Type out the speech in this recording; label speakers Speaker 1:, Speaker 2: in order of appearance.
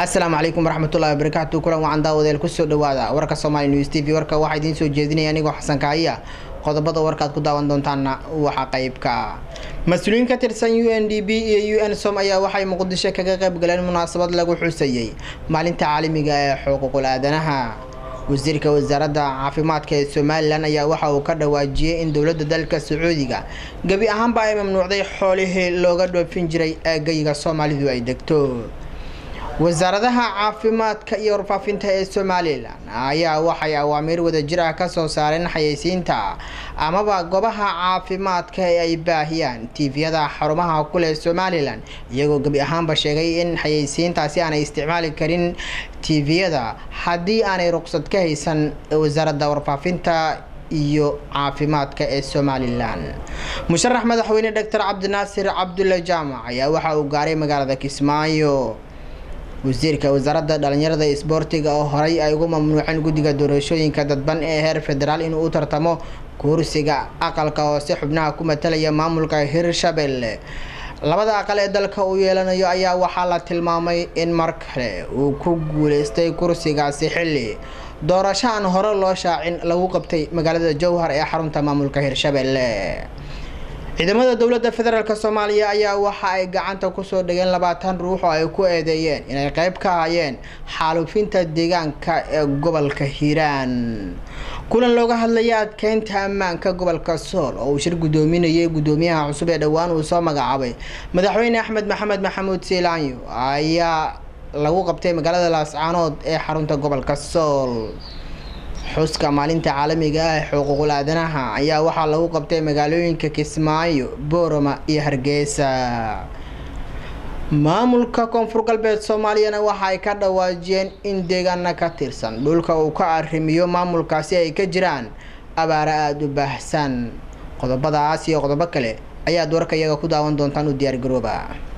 Speaker 1: asalaamu calaykum waraxmatullahi wabarakaatu kulan wacan daawadeel kusoo dhawaada warka somaali news t v warka waxaa idiin soo jeedinaya anigoo xasan kaaya qodobada warkaad ku daawan doontaana waxaa qeybka mas-uuliyiin ka tirsan u n d b iyo u n som ayaa waxay muqdisho kaga qayb galeen munaasabad lagu xusayey maalinta caalamiga ee xuquuqul aadanaha wasiirka wasaaradda caafimaadka ee somalilan ayaa waxa uu ka dhawaajiyey in dowladda dalka sacuudiga gebi ahaanba ay mamnuucday xoolihii looga dhoofin jiray eegayga soomaalidu ay degto wasaaradaha caafimaadka iyo warfaafinta ee somalilan ayaa waxay awaamiir wadajir ah kasoo saareen xayeysiinta amaba goobaha caafimaadka ee ay baahiyaan tiifiyada xarumaha kuleh somalilan iyagoo gebi ahaanba sheegay in xayeysiintaasi aanay isticmaali karin tiifiyada haddii aanay ruqsad ka haysan wasaaradda warfaafinta iyo caafimaadka ee somalilan musharax madaxweyne doctor cabdinaasir cabdulle jaamac ayaa waxa uu gaaray magaalada kismaayo wasiirka wasaaradda dhalinyarada isboortiga oo horey ay ugu mamnuuceen guddiga doorashooyinka dadban ee heer federaal inuu u tartamo kursiga aqalka hoose xubnaha ku matalaya maamulka hirshabelle labada aqal ee dalka uu yeelanayo ayaa waxaa la tilmaamay in mar kale uu ku guuleystay kursigaasi xilli doorasho aan hore loo shaacin lagu qabtay magaalada jowhar ee xarunta maamulka hirshabelle ciidamada dowladda federaalk soomaaliya ayaa waxa ay gacanta kusoo dhigeen labaatan ruux oo ay ku eedeeyeen inay qeyb ka hayeen xaalufinta deegaanka ee gobolka hiiraan kulan looga hadlaya adkeynta ammaanka gobolka sool oo uu shir guddoominayay guddoomiyaha cusub ee dhowaan uu soo magacaabay madaxweyne axmed maxamed maxamuud siilaanyo ayaa lagu qabtay magaalada laascaanood ee xarunta gobolka sool xuska maalinta caalamiga ah ee xuquuqul aadanaha ayaa waxaa lagu qabtay magaalooyinka kismaayo boorama iyo hargeysa maamulka koonfur galbeed soomaaliyana waxa ay ka dhawaajiyeen in deegaana ka tirsan dhulka uu ka arrimiyo maamulkaasi ay ka jiraan abaaro aada u baahsan qodobadaas iyo qodobo kale ayaad warka iyaga ku daawan doontaan u diyaargarooba